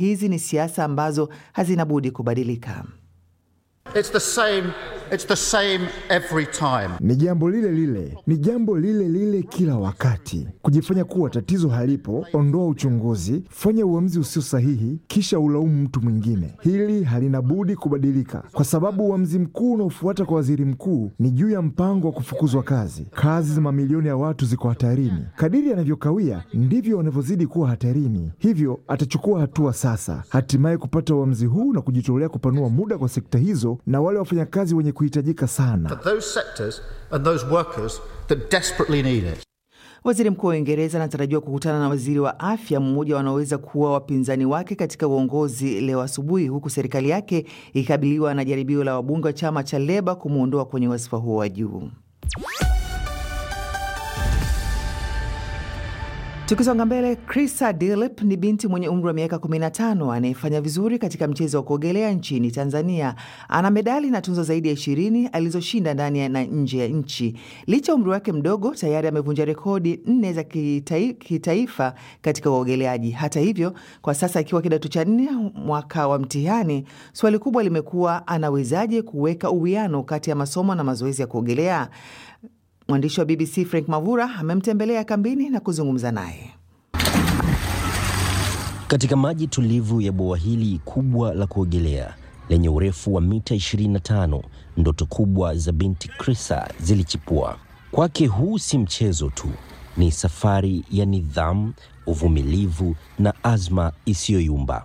hizi ni siasa ambazo hazina budi kubadilika. It's the same, it's the same every time. Ni jambo lile lile, ni jambo lile lile kila wakati. Kujifanya kuwa tatizo halipo, ondoa uchunguzi, fanya uamuzi usio sahihi, kisha ulaumu mtu mwingine. Hili halina budi kubadilika, kwa sababu uamuzi mkuu unaofuata kwa waziri mkuu ni juu ya mpango wa kufukuzwa kazi. Kazi za mamilioni ya watu ziko hatarini. Kadiri anavyokawia ndivyo wanavyozidi kuwa hatarini, hivyo atachukua hatua sasa, hatimaye kupata uamuzi huu na kujitolea kupanua muda kwa sekta hizo na wale wafanyakazi wenye kuhitajika sana. For those sectors and those workers that desperately need it. Waziri Mkuu wa Uingereza anatarajiwa kukutana na waziri wa afya, mmoja wanaoweza kuwa wapinzani wake katika uongozi leo asubuhi, huku serikali yake ikikabiliwa na jaribio la wabunge wa chama cha Leba kumwondoa kwenye wadhifa huo wa juu. Tukisonga mbele, Krista Dilip ni binti mwenye umri wa miaka 15 anayefanya vizuri katika mchezo wa kuogelea nchini Tanzania. Ana medali na tunzo zaidi ya ishirini alizoshinda ndani na nje ya nchi. Licha ya umri wake mdogo, tayari amevunja rekodi nne za kitai, kitaifa katika uogeleaji. Hata hivyo, kwa sasa akiwa kidato cha nne mwaka wa mtihani, swali kubwa limekuwa anawezaje kuweka uwiano kati ya masomo na mazoezi ya kuogelea. Mwandishi wa BBC Frank Mavura amemtembelea kambini na kuzungumza naye. Katika maji tulivu ya bwawa hili kubwa la kuogelea lenye urefu wa mita 25, ndoto kubwa za binti Krisa zilichipua. Kwake huu si mchezo tu, ni safari ya nidhamu, uvumilivu na azma isiyoyumba.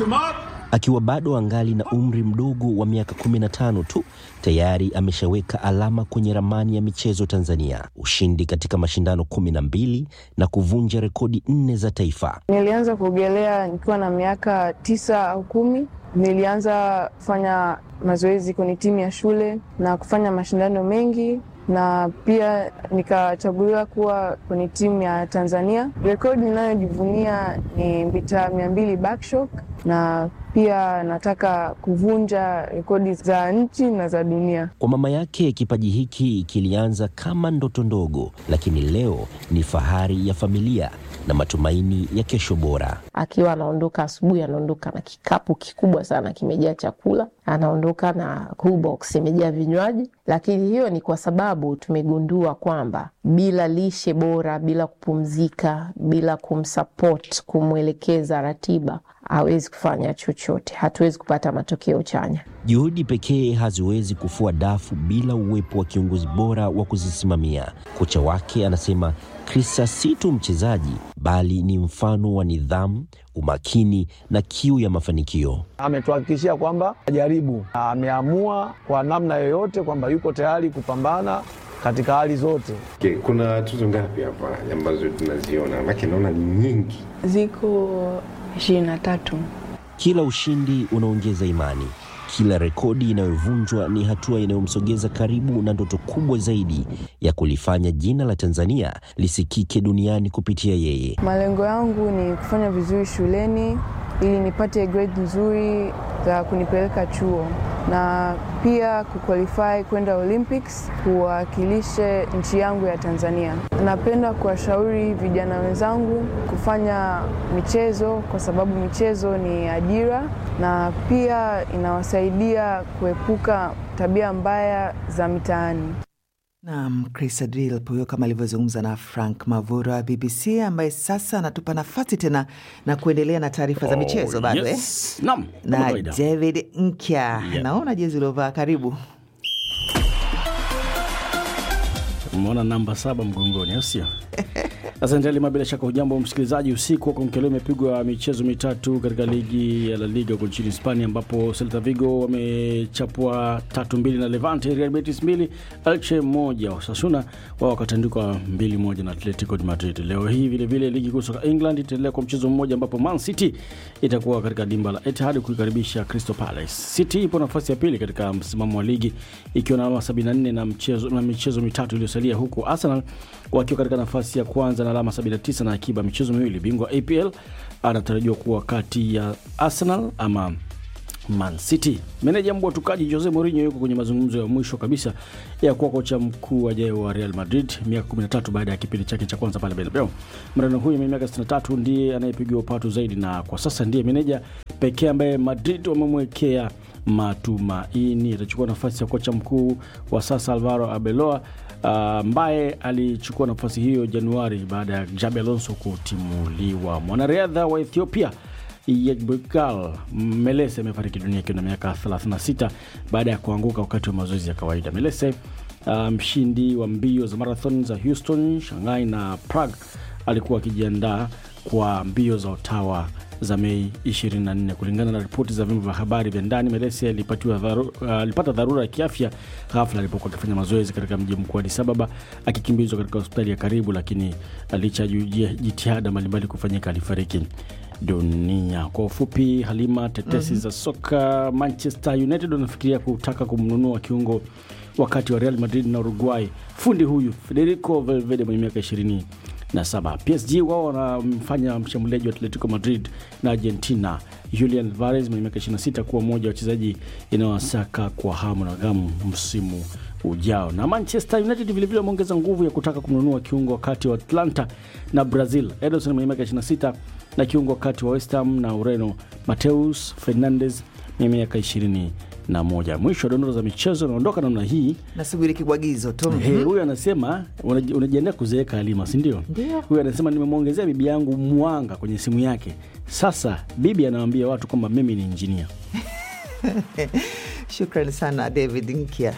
Akiwa bado angali na umri mdogo wa miaka 15 tu, tayari ameshaweka alama kwenye ramani ya michezo Tanzania, ushindi katika mashindano kumi na mbili na kuvunja rekodi nne za taifa. Nilianza kuogelea nikiwa na miaka tisa au kumi. Nilianza kufanya mazoezi kwenye timu ya shule na kufanya mashindano mengi na pia nikachaguliwa kuwa kwenye timu ya Tanzania. Rekodi ninayojivunia ni mita mia mbili backstroke na pia nataka kuvunja rekodi za nchi na za dunia. Kwa mama yake, kipaji hiki kilianza kama ndoto ndogo, lakini leo ni fahari ya familia na matumaini ya kesho bora. Akiwa anaondoka asubuhi, anaondoka na kikapu kikubwa sana kimejaa chakula, anaondoka na cool box imejaa vinywaji. Lakini hiyo ni kwa sababu tumegundua kwamba bila lishe bora, bila kupumzika, bila kumsupport, kumwelekeza ratiba hawezi kufanya chochote, hatuwezi kupata matokeo chanya. Juhudi pekee haziwezi kufua dafu bila uwepo wa kiongozi bora wa kuzisimamia. Kocha wake anasema Krista si tu mchezaji, bali ni mfano wa nidhamu, umakini na kiu ya mafanikio. Ametuhakikishia kwamba ajaribu, ameamua kwa namna yoyote kwamba yuko tayari kupambana katika hali zote. Okay, kuna tuzo ngapi hapa ambazo tunaziona? Maana naona ni nyingi. Ziko ishirini na tatu. Kila ushindi unaongeza imani, kila rekodi inayovunjwa ni hatua inayomsogeza karibu na ndoto kubwa zaidi ya kulifanya jina la Tanzania lisikike duniani kupitia yeye. Malengo yangu ni kufanya vizuri shuleni ili nipate grade nzuri za kunipeleka chuo na pia kuqualify kwenda Olympics kuwakilishe nchi yangu ya Tanzania. Napenda kuwashauri vijana wenzangu kufanya michezo kwa sababu michezo ni ajira na pia inawasaidia kuepuka tabia mbaya za mitaani. Naam, Chris Adril huyo kama alivyozungumza na Frank Mavura wa BBC ambaye sasa anatupa nafasi tena na kuendelea na taarifa za michezo bado yes. eh? Naam, kama na kawaida. David Nkya Yeah. naona jezi uliovaa, karibu. Umeona namba saba mgongoni, au sio? Asante Ali, bila shaka hujambo msikilizaji. Usiku wa kuamkia imepigwa michezo mitatu katika ligi ya La Liga huko nchini Hispania, ambapo Celta Vigo wamechapwa tatu mbili na Levante, Real Betis mbili, Elche moja, Osasuna wao wakatandikwa mbili moja na Atletico de Madrid. Leo hii vilevile ligi kuu soka England itaendelea kwa mchezo mmoja, ambapo Man City itakuwa katika dimba la Etihad kuikaribisha Crystal Palace. City ipo nafasi ya pili katika msimamo wa ligi ikiwa na alama 74 na mchezo na michezo mitatu iliyosalia, huku Arsenal wakiwa katika nafasi ya kwanza na alama 79 na akiba michezo miwili. Bingwa APL anatarajiwa kuwa kati ya Arsenal ama Man City. Meneja mbwa tukaji Jose Mourinho yuko kwenye mazungumzo ya mwisho kabisa ya kuwa kocha mkuu ajaye wa Real Madrid miaka 13 baada ya kipindi chake cha kwanza pale Bernabeu. Mreno huyu mwenye miaka 63 ndiye anayepigiwa upatu zaidi na kwa sasa ndiye meneja pekee ambaye Madrid wamemwekea matumaini. Atachukua nafasi ya kocha mkuu wa sasa Alvaro Arbeloa ambaye uh, alichukua nafasi hiyo Januari baada ya Jabi Alonso kutimuliwa. Mwanariadha wa Ethiopia Yegbekal Melese amefariki dunia akiwa na miaka 36 baada ya kuanguka wakati wa mazoezi ya kawaida. Melese mshindi um, wa mbio za marathon za Houston, Shanghai na Prague alikuwa akijiandaa kwa mbio za Ottawa za Mei 24. Kulingana na ripoti za vyombo vya habari vya ndani, Melesi alipatiwa dharu, alipata dharura ya kiafya ghafla alipokuwa akifanya mazoezi katika mji mkuu Addis Ababa akikimbizwa katika hospitali ya karibu, lakini licha ya jitihada mbalimbali kufanyika alifariki dunia. Kwa ufupi, Halima, tetesi mm -hmm. za soka. Manchester United wanafikiria kutaka kumnunua kiungo wakati wa Real Madrid na Uruguay, fundi huyu Federico Valverde mwenye miaka ishirini na saba. PSG wao wanamfanya mshambuliaji wa Atletico Madrid na Argentina Julian Alvarez mwenye miaka 26 kuwa mmoja wa wachezaji inayowasaka kwa hamu na gamu msimu ujao. Na Manchester United vilevile wameongeza nguvu ya kutaka kumnunua kiungo wakati wa Atlanta na Brazil Ederson mwenye miaka 26 na kiungo wakati wa West Ham na Ureno Mateus Fernandes mwenye miaka 20 na moja. Mwisho wa dondoo za michezo naondoka namna hii, nasubiri kibwagizo tu. Hey, huyu anasema unajiandaa kuzeeka Halima, si ndio? Huyu anasema nimemwongezea bibi yangu mwanga kwenye simu yake. Sasa bibi anawaambia watu kwamba mimi ni injinia. Shukrani sana David Nkia.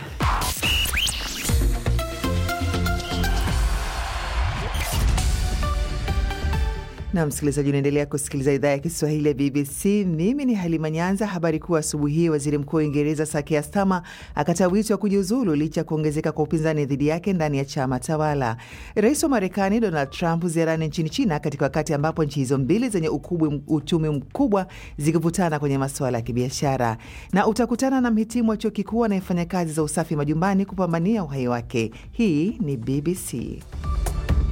na msikilizaji, unaendelea kusikiliza idhaa ya Kiswahili ya BBC. Mimi ni Halima Nyanza. Habari kuu asubuhi hii, waziri mkuu wa Uingereza Saki Stama akatoa wito wa kujiuzulu licha ya kuongezeka kwa upinzani dhidi yake ndani ya chama tawala. Rais wa Marekani Donald Trump ziarani nchini China katika wakati ambapo nchi hizo mbili zenye ukubwa uchumi mkubwa zikivutana kwenye masuala ya kibiashara. Na utakutana na mhitimu wa chuo kikuu anayefanya kazi za usafi majumbani kupambania uhai wake. Hii ni BBC.